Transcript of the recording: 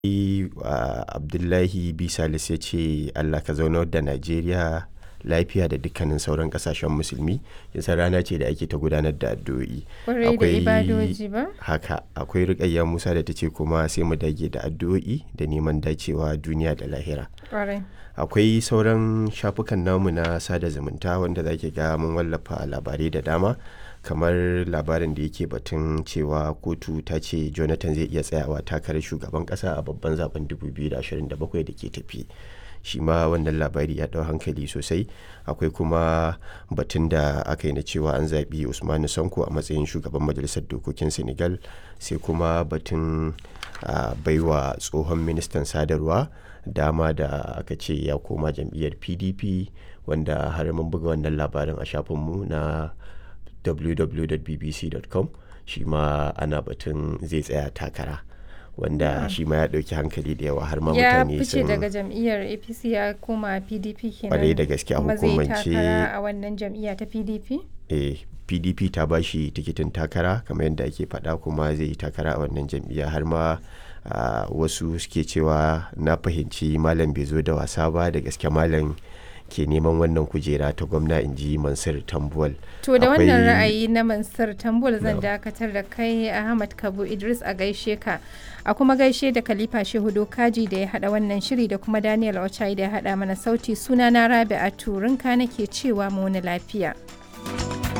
uh, abdullahi bisalis ya ce allah ka zaunar da najeriya lafiya da dukkanin sauran kasashen musulmi yasa rana ce da ake ta gudanar da addu'o'i Kwarai da ibadoji ba? haka akwai rikayya musa da ta ce kuma sai mu dage da addu'o'i da neman dacewa duniya da lahira Kwarai. akwai sauran shafukan namu na sada zumunta wanda zaki ga mun wallafa labarai da dama kamar labarin da yake batun cewa kotu ta ce jonathan zai iya tsayawa takarar shugaban kasa a babban zaben 2027 da ke tafi shi ma wannan labari ya dau hankali sosai akwai kuma batun da aka yi na cewa an zaɓi usmanu sanko a matsayin shugaban majalisar dokokin senegal sai kuma batun uh, baiwa tsohon ministan sadarwa dama da aka ce ya koma jam'iyyar pdp wanda har mun buga wannan labarin a shafinmu na www.bbc.com shi ma ana batun zai tsaya takara wanda shi ma ya ɗauki hankali da yawa har ma Ya mutane fice sun daga jam'iyyar APC ya koma PDP kenan. Kwarai da gaske a Kuma zai hukumance- takara a wannan jam'iyya ta PDP? eh, pdp ta ba shi tikitin takara kamar yadda ake faɗa kuma zai yi takara a wannan jam'iyya har ma ah, wasu suke cewa na fahimci malam bai zo da wasa ba da gaske malam ke neman wannan kujera ta gwamna in ji mansur tambuwal To da wannan Akwai- ra'ayi na Mansur Tambul zan dakatar da kai Ahmad Kabu Idris a gaishe ka. A kuma gaishe da Khalifa Shehu Dokaji da ya hada wannan shiri da kuma Daniel Ochai da ya hada mana sauti suna na Rabi'a Turinka nake cewa mu wani lafiya.